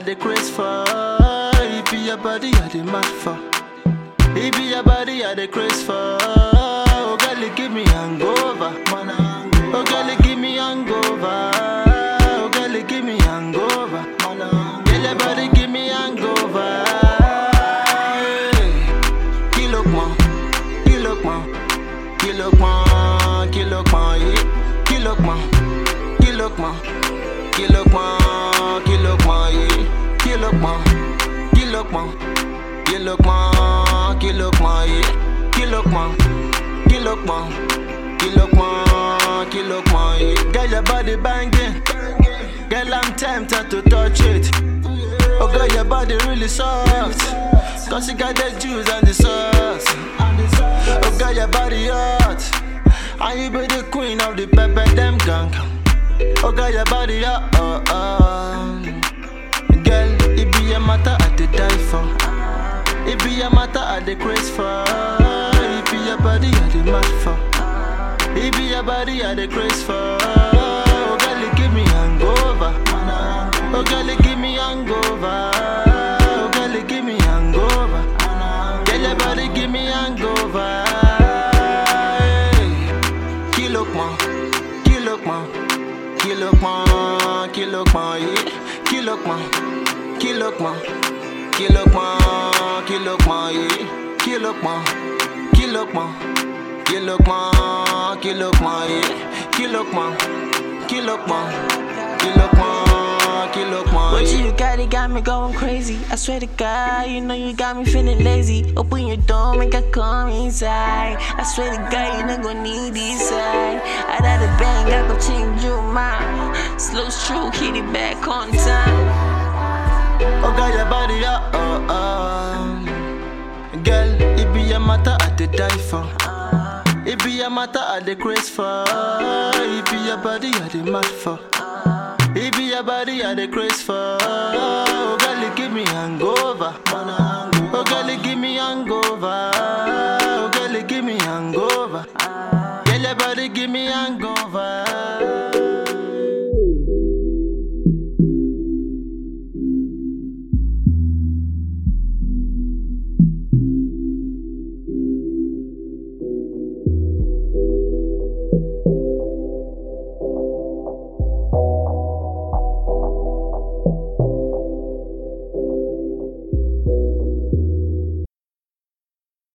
the craze for. It be your body I the mad for. It be your body I the craze for. Oh girl, you give me hangover. Oh girl, you give me hangover. Oh girl, you give me hangover. Girl, your body give me hangover. Kilo pon, kilo pon, kilo pon, kilo pon, yeah. Kilo pon, kilo pon, kilo pon, kilo pon, yeah. Kilo pon, kilo pon, kilo pon, kilo pon, yeah. Kilo pon, kilo pon, kilo pon, kilo pon, yeah. Girl, your body banging. Girl, I'm tempted to touch it. Oh, girl, your body really soft. Cause you got the juice and the sauce. Oh, girl, your body hot. And you be the queen of the pepper, them gang. Oh, girl, your body hot. Oh, oh. Girl, it be a matter I did die for. It be a matter I the craze for. It be your body I the mad for. It be your body I the craze for. Oh, girl, you give me hangover. Oh, girl, you give me hangover. Oh, girl, you give me hangover. Girl, your body give me hangover. Kilo pon, kilo pon, kilo pon, kilo pon, yeah. Kilo pon, kilo pon, kilo pon, kilo pon, yeah. Kilo pon, kilo pon, kilo pon, kilo pon, yeah. Kilo pon, kilo pon, kilo pon, kilo pon. What yeah. you got, it got me going crazy. I swear to God, you know you got me feeling lazy. Open your door, make I come inside. I swear to God, you not gonna need this side. I got a bang, I go change your mind. Slow stroke, hit it back on time. Oh, girl, your body, oh, oh, oh. Girl, it be a matter I did die for. It be a matter I the craze for. It be your body I the mad for. It be your body I the craze for. Oh, girl, you give me hangover. Oh, girl, you give me hangover. Oh, girl, you give me hangover. Girl, your body give me hangover.